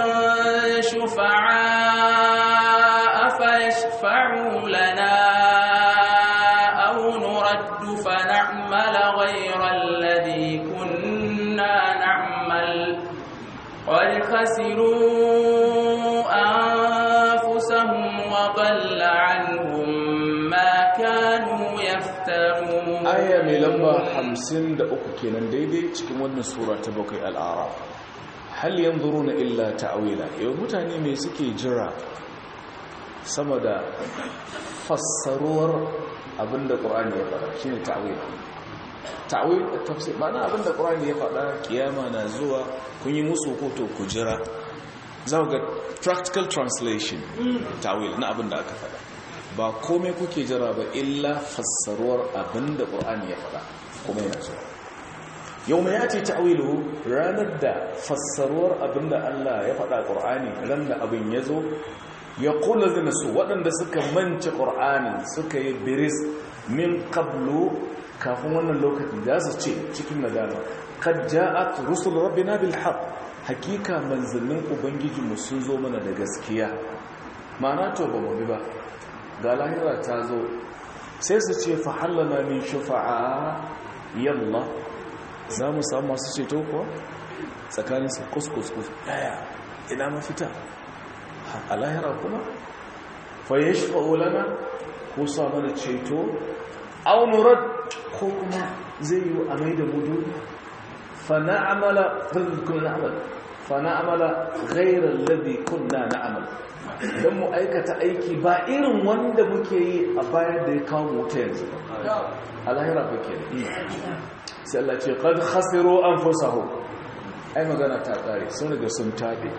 شفعاء فيشفعوا لنا أو نرد فنعمل غير الذي كنا نعمل قد خسروا أنفسهم وضل عنهم ما كانوا يفترون aya mai lamba 53 kenan daidai cikin wannan sura ta bakwai al'araf hal yanzuruna illa ta'wila yau mutane me suke jira sama da fassaruwar abinda qur'ani ya faɗa shine ta'wil ta'wil tafsir ma'ana abinda qur'ani ya faɗa kiyama na zuwa kun yi musu ko to ku jira za ku ga practical translation ta'wil na abinda aka faɗa ba komai kuke jira ba illa fassaruwar abinda ƙur'ani ya faɗa kuma yana zuwa yau mai yace ta'wilu ranar da fassaruwar abinda Allah ya faɗa ƙur'ani ran da abin ya zo ya kula zina su waɗanda suka manci ƙur'ani suka yi biris min qablu kafin wannan lokaci za su ce cikin nadama kad ja'at rusul rabbina bil haqq hakika manzannin ubangijinmu sun zo mana da gaskiya ma'ana to ba mu bi ba ga lahira ta zo sai su ce fa hallana min shufa'a yalla za mu samu masu ceto kuwa tsakanin su kuskus daya ina mafita a lahira kuma fa yashfa'u lana ko sa mana ceto aw nurad ko kuma zai yi a mai da mu duniya fa na'amala kunna na'mal fa na'amala ghayra alladhi kunna na'mal dan mu aikata aiki ba irin wanda muke yi a bayan da ya kawo mu ta yanzu a lahira ba ke sai Allah ce qad khasiru anfusahum ai magana ta kare sun riga sun tabe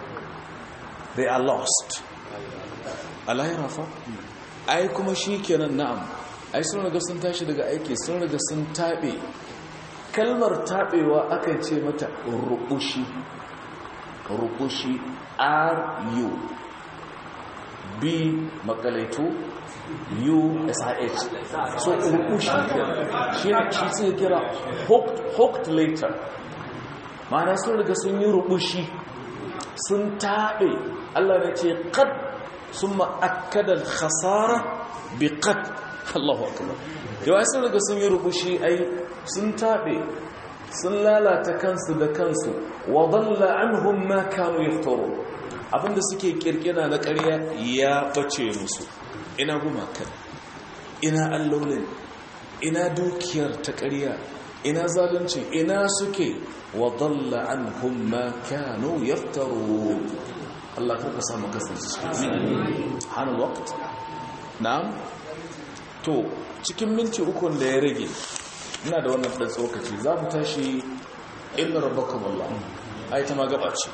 they are lost a lahira fa ai kuma shikenan na'am ai sun riga sun tashi daga aiki sun riga sun tabe kalmar tabewa akan ce mata rubushi rubushi r u b makalaitu USIH so rukushi shi shi sai kira hooked later ma'ana sun riga sun yi rubushi sun taɓe Allah ne ce qad sun ma'akkada khasara bi qad Allahu akbar yawa sun riga sun yi rubushi ai sun taɓe sun lalata kansu da kansu wa dalla anhum ma kanu yaftaru abinda suke kirkira na ƙarya ya bace musu ina gumakan ina allolin ina dukiyar ta ƙarya ina zalunci ina suke wa dalla anhum ma kanu yaftaru Allah ka ka samu kasance hana waqt na'am to cikin minti uku da ya rage ina da wannan dan tsokaci za mu tashi inna rabbakum Allah ai ta ma gaba ce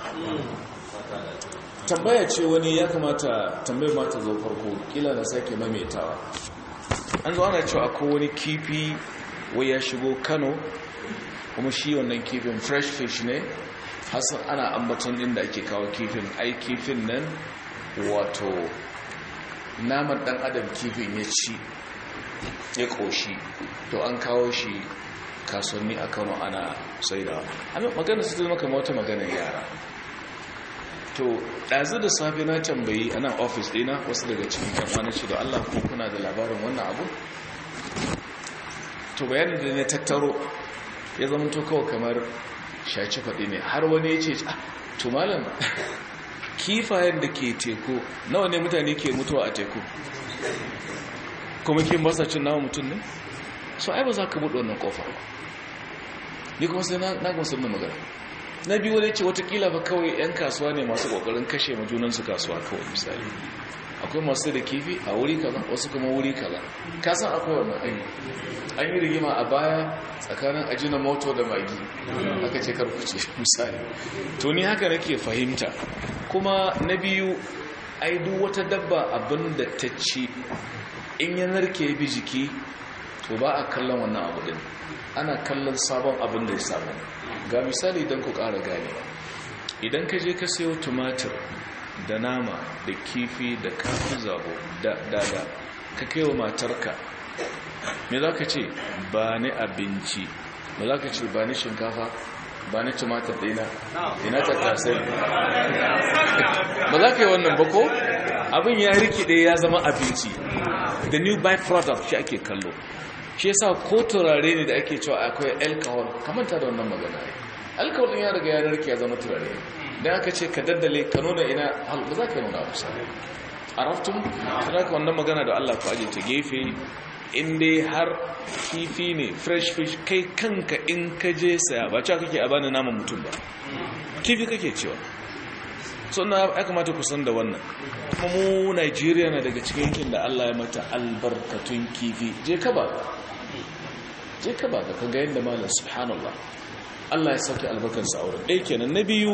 tambaya ce wani ya kamata tambayar mata zo farko kila na sake maimaitawa an zo ana cewa akwai wani kifi wai ya shigo kano kuma shi wannan kifin fresh fish ne hasan ana ambaton inda ake kawo kifin ai kifin nan wato naman dan adam kifin ya ci ya koshi to an kawo shi kasuwanni a kano ana saidawa magana su zama kama wata maganar yara to ɗazu da safe na tambayi a nan ofis ɗina wasu daga cikin kamfanin shi da allah kuma kuna da labarin wannan abu to bayanin da na tattaro ya zama to kawai kamar shaci faɗi ne har wani ya ce to malam kifayen da ke teku nawa ne mutane ke mutuwa a teku kuma kin basa cin nawa mutum ne so ai ba za ka buɗe wannan ƙofa ba ni kuma sai na gamsu da magana na biyu wani ce watakila ba kawai 'yan kasuwa ne masu kokarin kashe majunansu kasuwa kawai misali akwai masu da kifi a wuri kaza wasu kuma wuri kaza kasan akwai wannan ayi an yi rigima a baya tsakanin ajina moto da magi aka ce karkuce misali to ni haka nake fahimta kuma na biyu ai duk wata dabba abin da ta ci in ya narke bi jiki to ba a kallon wannan abu din ana kallon sabon abin da ya samu ga misali don ku ƙara gane idan ka je ka sayo tumatir da nama da kifi da kafin zabo da dada ka kai wa matarka me za ka ce ba ni abinci ba za ka ce ba ni shinkafa ba ni tumatir ɗina ina tattasai ba za ka yi wannan bako abin ya rikide ya zama abinci the new byproduct shi ake kallo shi yasa ko turare ne da ake cewa akwai alcohol kamanta da wannan magana alcohol din ya riga ya narke ya zama turare dan aka ce ka daddale ka nuna ina hal ba za ka nuna kusa araftum kada ka wannan magana da Allah ku aje ta gefe in dai har kifi ne fresh fish kai kanka in ka je saya ba cewa kake a bani naman mutum ba kifi kake cewa so na ya kamata ku san da wannan kuma mu Najeriya na daga cikin yankin da Allah ya mata albarkatun kifi je ka ba je ka ba ka ga yadda malam subhanallah Allah ya sauke albarkarsa auren ɗaya kenan na biyu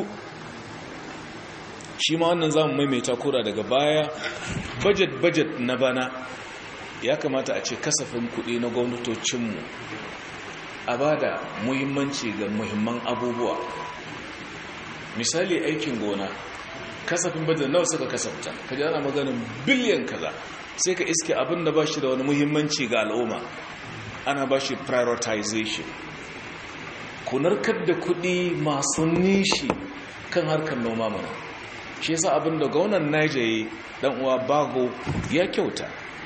shi ma wannan zamu maimaita kura daga baya budget budget na bana ya kamata a ce kasafin kuɗi na gwamnatocinmu a ba da muhimmanci ga muhimman abubuwa misali aikin gona kasafin budget nawa suka kasafta ka ji ana maganin biliyan kaza sai ka iske abin da ba shi da wani muhimmanci ga al'umma ana ba shi prioritization kunarkar da kuɗi masu nishi kan harkar noma mana shi yasa abin da gaunan naija dan uwa bago ya kyauta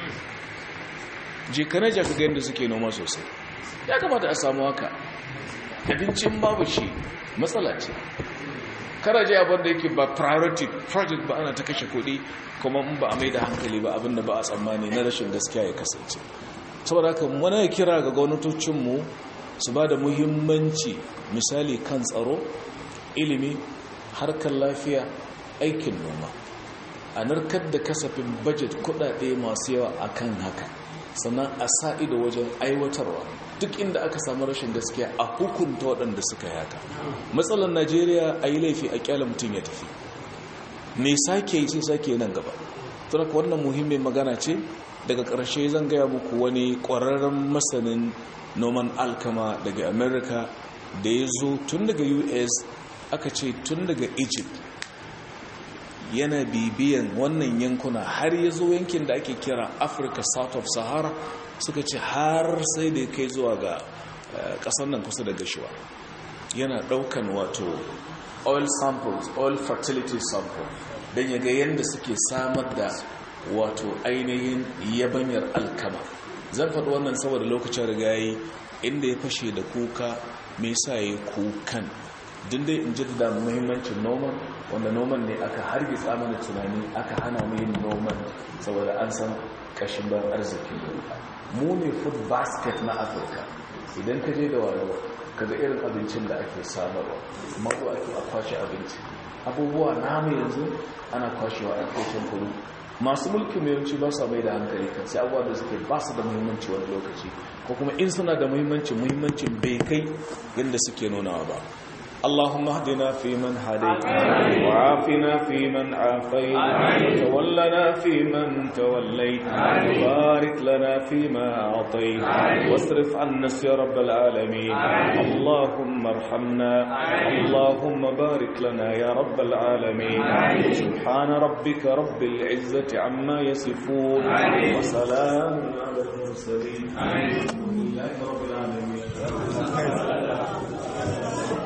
je kana jaka ga yadda suke noma sosai ya kamata a samu haka abincin babu shi matsala ce karaje abin da yake ba priority project ba ana ta kashe kuɗi kuma in ba a mai da hankali ba abinda ba a tsammani na rashin gaskiya ya kasance saboda haka wani ya kira ga gwamnatocinmu su ba da muhimmanci misali kan tsaro ilimi harkar lafiya aikin noma a narkar da kasafin budget kudade masu yawa akan haka sannan a sa ido wajen aiwatarwa duk inda aka samu rashin gaskiya a hukunta waɗanda suka yaka matsalar najeriya a yi laifi a kyala mutum ya tafi me sake yi sai sake nan gaba tunaka wannan muhimmin magana ce daga ƙarshe zan gaya muku wani ƙwararren masanin noman alkama daga america da ya zo tun daga us aka ce tun daga egypt yana bibiyan wannan yankuna har ya zo yankin da ake kira africa south of sahara suka ce har sai da kai zuwa ga ƙasar nan kusa da gashiwa yana ɗaukan wato oil samples oil fertility sample don ya ga yadda suke samar da wato ainihin yabanyar alkama zan faɗi wannan saboda lokacin rigayi inda ya fashe da kuka mai sa ya kukan dindai in jaddada muhimmancin noman wanda noman ne aka hargitsa mana tunani aka hana mu yin noman saboda an san kashin ban arziki mu ne food basket na afirka idan ka je da wayo kaga irin abincin da ake samarwa mako ake a kwashe abinci abubuwa namu yanzu ana kwashewa a kocin kudu masu mulkin mai yawanci ba su mai da hankali kan sai abubuwa da suke ba su da muhimmanci wani lokaci ko kuma in suna da muhimmanci muhimmancin bai kai yadda suke nunawa ba اللهم اهدنا فيمن هديت وعافنا فيمن عافيت وتولنا فيمن توليت وبارك لنا فيما أعطيت واصرف عنا يا رب العالمين اللهم ارحمنا اللهم بارك لنا يا رب العالمين سبحان ربك رب العزة عما يصفون وسلام على المرسلين الحمد لله رب العالمين